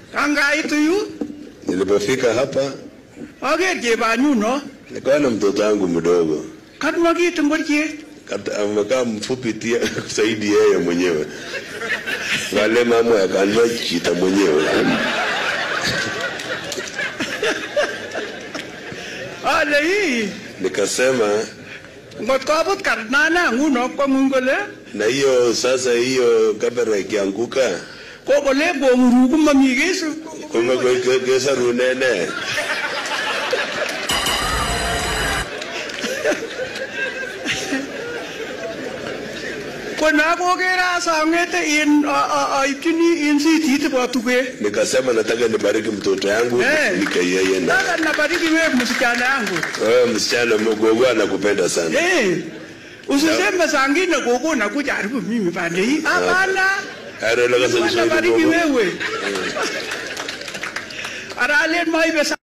Kangaitu yu Nilipofika hapa aker chebanyuno nikaona mtoto wangu mdogo katmakit ngoriet Kata- amekaa mfupi tia zaidi yeye mwenyewe, wale mama akanua chita mwenyewe. ale ii Nikasema ngot kobut karnana nguno kwang'ung kole na hiyo sasa, hiyo kamera ikianguka kokole kong'uru komami kesu kumbe ke- ke- kesarunene kona kokere asang'ete in a- a- aipchini in sitit bo tuget nikasema nataka nibariki mtoto yangu Eh. nifike yeye na sasa nabariki wewe msichana yangu wewe msichana mgogo anakupenda sana. Eh, usiseme sangine koko nakuja haribu mimi pande hii hapana Aro la kasa nabariki Kiswahili gogo. wewe aralen maibe